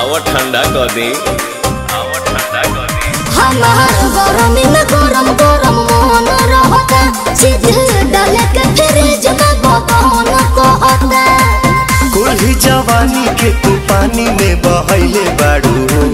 आवा ठंडा कर दी आवा ठंडा कर दी हमार गरमी में गरम गरम मोहन रहता सीधे डाले के फ्रिज में बबन कहता कुल्ही जवानी के तू पानी में बहैले बाड़ू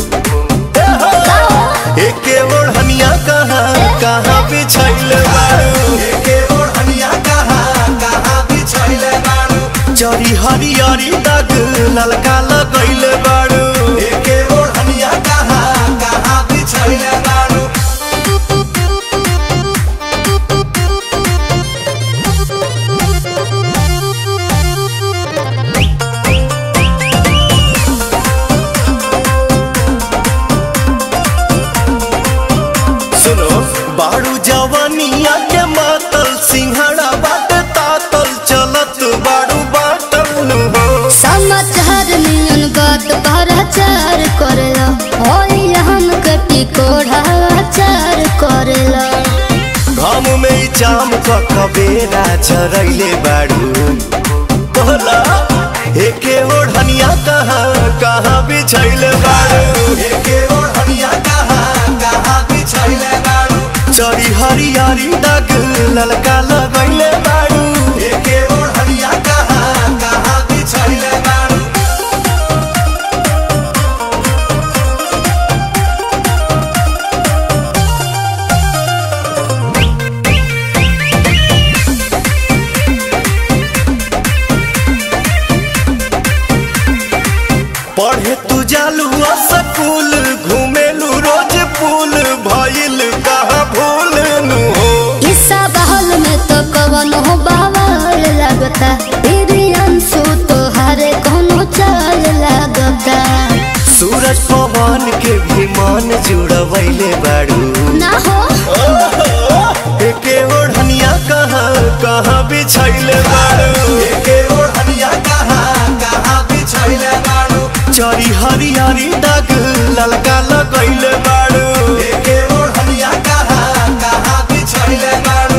एके ओढ़निया कहाँ कहाँ बिछैले बाड़ू एके ओढ़निया कहाँ कहाँ बिछैले बाड़ू जरी हरियरी दाग ललका लगैले बाड़ू एके ओढ़निया कहाँ कहाँ बिछैले बाड़ू सुनो बाड़ू जवानिया के मातल सिंहड़ा बाटे तातल चलत बाड़ू बाटल नु हो समाचार नियन बात भराचार करेला होई हम कटी कोढ़ाचार करेला घाम में ई जाम क कबेरा चरैले बाड़ू बोला एके ओढ़निया कहाँ कहाँ बिछैले बाड़ू एके ओढ़निया कहाँ कहाँ बिछैले बाड़ू चरी हरियारी दाग ललका लगैले बाड़ू एके ओढ़निया कहाँ कहाँ बिछैले बाड़ू पढ़े तू जालू स्कूल घूमेलू रोज पुल भइल कहाँ भूल नु हो हिस्सा बहल में तो कवन हो बावल लगता तेरी अंशु तो हरे कोनो चाल लगता सूरज पवन के भी मन जुड़वैले बाड़ू ना हो एके ओढ़निया कहाँ कहाँ बिछैले बाड़ू एके ओढ़निया कहाँ कहाँ बिछैले बाड़ू चरी हरियारी दाग ललका लगैले बाड़ू एके ओढ़निया कहाँ कहाँ बिछैले बाड़ू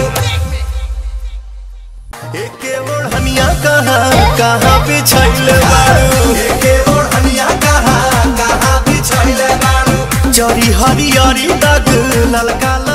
एके ओढ़निया कहाँ कहाँ बिछैले बाड़ू एके ओढ़निया कहाँ कहाँ बिछैले बाड़ू चरी हरियारी दाग ललका